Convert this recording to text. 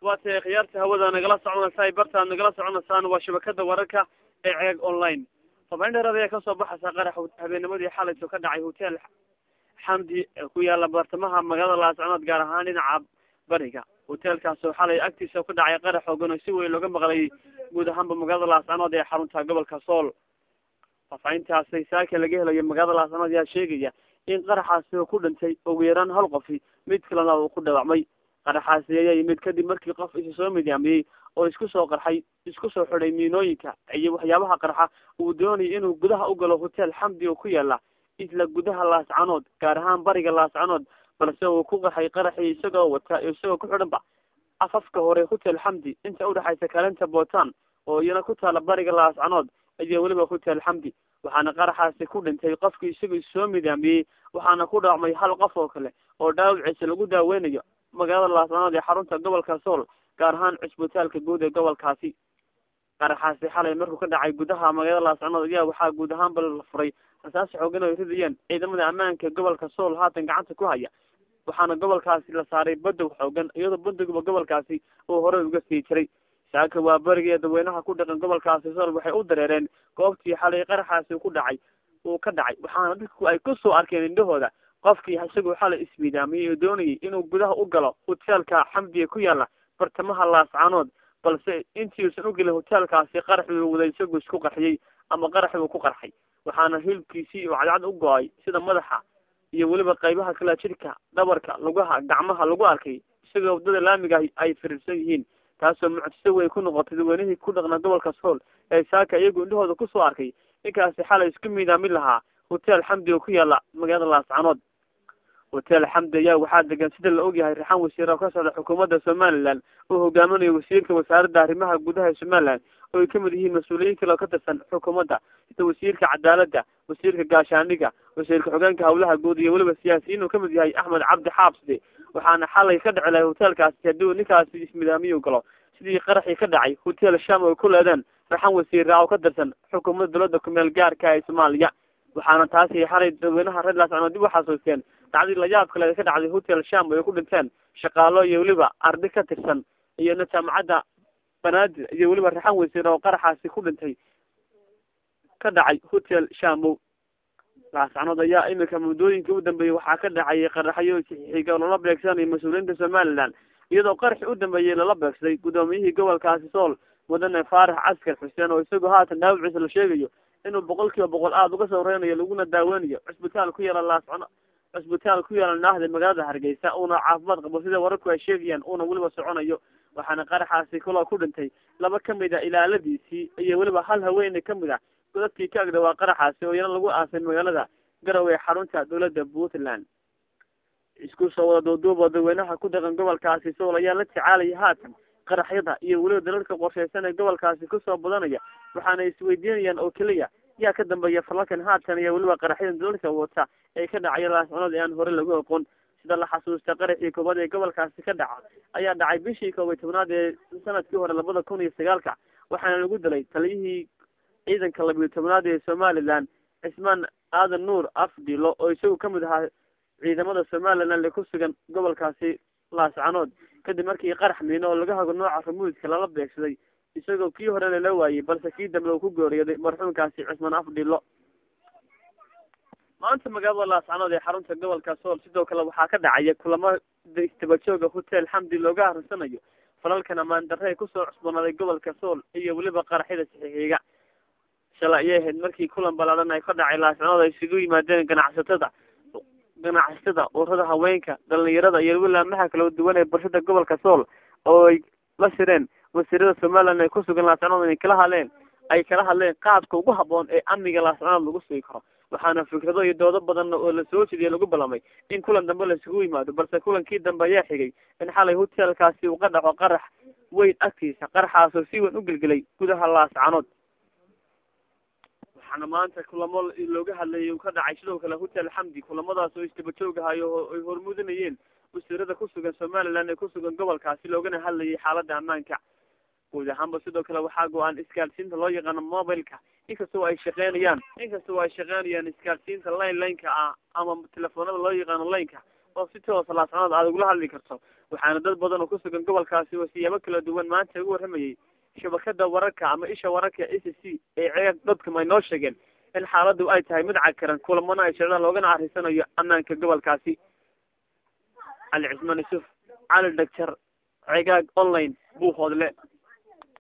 waa tahay khiyaarta hawada nagala soconaysaa bartaad nagala soconaysaan waa shabakada wararka ee ceeg online fafahin dheeraad ayaa kasoo baxaysa qarax habeennimadii xalayso ka dhacay hotel xamdi ee ku yaala bartamaha magaalada laascanood gaar ahaan dhinaca bariga hotelkaasoo xalay agtiisa ku dhacay qarax xoogan oo si weyn looga maqlay guud ahaanba magaalada laascanood ee xarunta gobolka sool faafaahintaasi saaka laga helayo magaalada laascanood ayaa sheegaya in qaraxaasi uu ku dhintay ugu yaraan hal qofi mid kalena uu ku dhaawacmay qaraxaasi ayaa yimid kadib markii qof isu soo midaamiyey oo isku soo qarxay isku soo xidhay miinooyinka iyo waxyaabaha qarxa uu doonayay inuu gudaha u galo hotel xamdi oo ku yaala isla gudaha laascanood gaar ahaan bariga laascanood balse uu ku qarxay qaraxii isagoo wata isagoo ku xidhanba afafka hore hotel xamdi inta udhexaysa kaalinta bootan oo iyana ku taala bariga laascanood iyo weliba hotel xamdi waxaana qaraxaasi ku dhintay qofkii isagoo soo midaamiyey waxaana ku dhaawacmay hal qof oo kale oo dhaawiciisa lagu daaweynayo magaalada laascanood ee xarunta gobolka sool gaar ahaan cusbitaalka guud ee gobolkaasi qaraxaasi xalay markuu ka dhacay gudaha magaalada laascanood ayaa waxaa guud ahaanba la furay rasaas xoogan ay ridayeen ciidamada ammaanka gobolka sool haatan gacanta ku haya waxaana gobolkaasi la saaray badow xoogan iyadoo badowba gobolkaasi uu horey uga sii jiray saaka waa beriga dadweynaha ku dhaqan gobolkaasi sool waxay u dareereen goobtii xalay qaraxaasi ku dhacay uu ka dhacay waxaana dadku ay kusoo arkeen indhahooda qofkii isagoo xalay ismidaamiyey oo doonayay inuu gudaha u galo hoteelka xamdiga ku yaala bartamaha laascanood balse intiiusan u gelin hoteelkaasi qaraxii uu waday isagoo isku qarxiyey ama qaraxii uu ku qarxay waxaana hilibkiisii uu cadcad u go-ay sida madaxa iyo weliba qaybaha kala jidhka dhabarka lugaha gacmaha lagu arkay isagoo waddada laamiga ay firiirsan yihiin taasoo mucjiso weyn ku noqotay dadweynihii ku dhaqna gobolka sool ee saaka iyagu indhahooda kusoo arkay ninkaasi xalay isku miidaamin lahaa hotel xamdi oo ku yaala magaalada laascanood hotel xamdi ayaa waxaa degan sida la ogyahay raxan wasiir oo ka socda xukuumadda somalilan oo hogaaminayo wasiirka wasaaradda arrimaha gudaha ee somalilan oo ay kamid yihiin mas-uuliyiin kale oo ka tirsan xukuumadda sida wasiirka cadaaladda wasiirka gaashaaniga wasiirka xogeenka hawlaha guud iyo weliba siyaasiyiin uu kamid yahay axmed cabdi xaabside waxaana xalay ka dhici lahay hoteelkaasi haddii ninkaasi ismidaamiyu galo sidii qaraxii ka dhacay hotel sham oo ku leedeen raxan wasiira oo ka tirsan xukuumadda dowladda kumeel gaarka ee soomaaliya waxaana taasi xalay dadweynaha reer laascanood dib u xasuusteen dacdii layaab kale ka dhacday hotel sham ay ku dhinteen shaqaalo iyo weliba ardi ka tirsan iyona jaamacadda banaadir iyo weliba raxan wasiir oo qaraxaasi ku dhintay ka dhacay hotel shamow laascanood ayaa iminka muddooyinkai u dambeeyey waxaa ka dhacayay qaraxyo xiga lala beegsanayo mas-uuliyiinta somalilan iyadoo qaraxi u dambeeyey lala beegsaday guddoomiyihii gobolkaasi sool mudane faarax caskar xuseen oo isagoo haatan dhaawiciisa la sheegayo inuu boqol kiiba boqol aada uga soo reynayo laguna daaweynayo cusbitaal ku yaala laascano cusbitaal ku yaala naahda magaalada hargeysa uuna caafimaad qabo sida wararku ay sheegayaan uuna weliba soconayo waxaana qaraxaasi kaloo ku dhintay laba kamid a ilaaladiisii iyo weliba hal haweene kamid ah godadkii ka agdhawaa qaraxaasi oo iyana lagu aasay magaalada garowe xarunta dowladda puntland isku soo wada duuduuba dadweynaha ku dhaqan gobolkaasi sool ayaa la tacaalaya haatan qaraxyada iyo weliba dalalka qorshaysan ee gobolkaasi kusoo badanaya waxaana isweydiinayaan oo keliya yaa ka dambeeya falalkan haatan iyo weliba qaraxyadan dalalka wata ee ka dhacaya laascanood ee aan hore lagu aqoon sida la xasuusta qaraxii koobaad ee gobolkaasi ka dhaca ayaa dhacay bishii koob iyo tobnaad ee sanadkii hore labada kun iyo sagaalka waxaana lagu dilay taliyihii ciidanka labiyo tobnaad ee somalilan cismaan aadan nuur afdilo oo isagu kamid ahaa ciidamada somalilan ee ku sugan gobolkaasi laascanood kadib markii qarax miino oo laga hago nooca rumuudka lala beegsaday isagoo kii hore lala waayey balse kii dambe uu ku geeriyooday marxuumkaasi cismaan afdilo maanta magaalada laascanood ee xarunta gobolka sool sidoo kale waxaa ka dhacaya kulamo istabajooga hotel xamdi looga arisanayo falalkan amaan darre ee kusoo cusbanaaday gobolka sool iyo weliba qaraxyada saxiixiga shalay ayay ahayd markii kulan ballaadan ay ka dhacay laascanood ay isugu yimaadeen ganacsatada ganacsatada ururada haweenka dhalinyarada iyo wilaamaha kala duwan ee bulshada gobolka sool oo ay la shireen wasiirada somalilan ee kusugan laascanood inay kala hadleen ay kala hadleen qaabka ugu haboon ee amniga laascanood lagu sugi karo waxaana fikrado iyo doodo badan oo la soo jeediya lagu ballamay in kulan dambe laisugu yimaado balse kulankii dambe ayaa xigay in xalay hotelkaasi uu ka dhaco qarax weyn agtiisa qaraxaasoo si weyn u gelgelay gudaha laascanood waxaana maanta kulamo looga hadlayay uu ka dhacay sidoo kale hotel xamdi kulamadaas oo istabajoogahayo oo ay hormuudinayeen wasiirada kusugan somalilan ee kusugan gobolkaasi loogana hadlayay xaalada ammaanka guud ahaanba sidoo kale waxaa go-aan isgaadhsiinta loo yaqaano mobileka inkastoo ay shaqeynayaan inkastoo ay shaqeynayaan isgaadhsiinta line lineka ah ama telefoonada loo yaqaano lineka oo si toosa laascanood aad ugula hadli karto waxaana dad badan oo kusugan gobolkaasi oo siyaabo kala duwan maanta ugu warramayay shabakada wararka ama isha wararka a c c ee ceeg dadkam ay noo sheegeen in xaaladdu ay tahay mid cagkaran kulamana ay socdaan loogana arrisanayo ammaanka gobolkaasi cali cismaan yuusuf cali dhagjar cegaag online buu hoodle